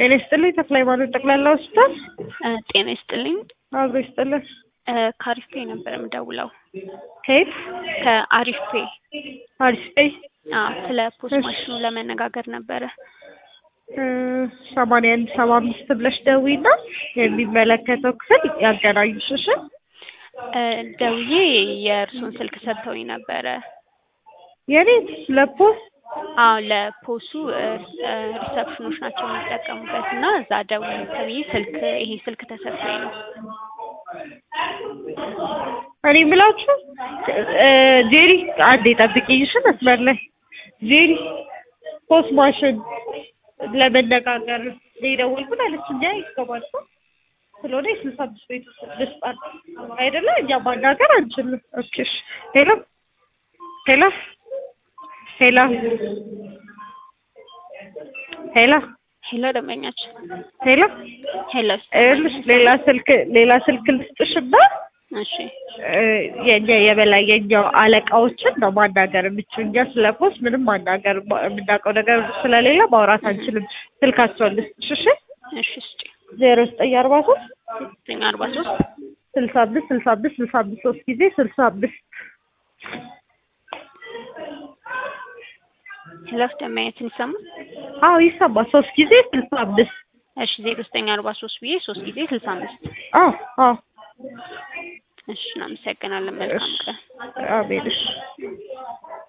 ጤና ይስጥልኝ ተክለ ሃይማኖት ጠቅላላ ሆስፒታል ጤና ይስጥልኝ። አብሮ ይስጥልን። ከአሪፍ ፔ ነበር የምደውለው። ከየት? ከአሪፍ ፔ አዲስ ቀይ አዎ፣ ስለ ፖስት እሺ። ማሽኑ ለመነጋገር ነበረ። ሰማንያ አንድ ሰባ አምስት ብለሽ ደውይና የሚመለከተው ክፍል ያገናኙሽ። እሺ እ ደውዬ የእርሱን ስልክ ሰጥተውኝ ነበረ። የኔ ለፖስት አዎ ለፖሱ እ እ ሪሰፕሽኖች ናቸው የሚጠቀሙበት እና እዛ ደውዬ ተብዬ ስልክ ይሄ ስልክ ተሰጥቶኝ ነው። እኔ የምላችሁ እ ጄሪ አንዴ ጠብቂኝ እሺ መስመር ላይ ጄሪ ፖስት ማሽን ለመነጋገር ነው የደወልኩት አለች። እኛ ይገባል እኮ ስለሆነ የስልሳ አምስት ቤቱ ልስጣት አይደለ? እኛ ማናገር አንችልም። ኦኬ እሺ። ሄሎ ሄሎ ሄሎ ሄሎ ሄሎ ደንበኛችን፣ ሄሎ ሄሎ ይኸውልሽ ሌላ ስልክ ሌላ ስልክ ልስጥሽና እሺ እ የኛ የበላይ የኛው አለቃዎችን ነው ማናገር የምችል። እኛ ስለ ፖስት ምንም ማናገር የምናውቀው ነገር ስለሌለ ማውራት አንችልም። ስልካቸውን ልስጥሽ እሺ? እሺ ስጪ ዜሮ ዘጠኝ አርባ ሶስት ዘጠኝ አርባ ሶስት ስልሳ አምስት ስልሳ አምስት ስልሳ አምስት ሶስት ጊዜ ስልሳ አምስት ሄሎ ደንበኛችን ይሰማል? አዎ ይሰማል። ሶስት ጊዜ ስልሳ አምስት እሺ ዜሮ ዘጠኝ አርባ ሶስት ብዬ ሶስት ጊዜ ስልሳ አምስት አዎ አዎ እሺ እናመሰግናለን። መልካም ቀን። አሜን እሺ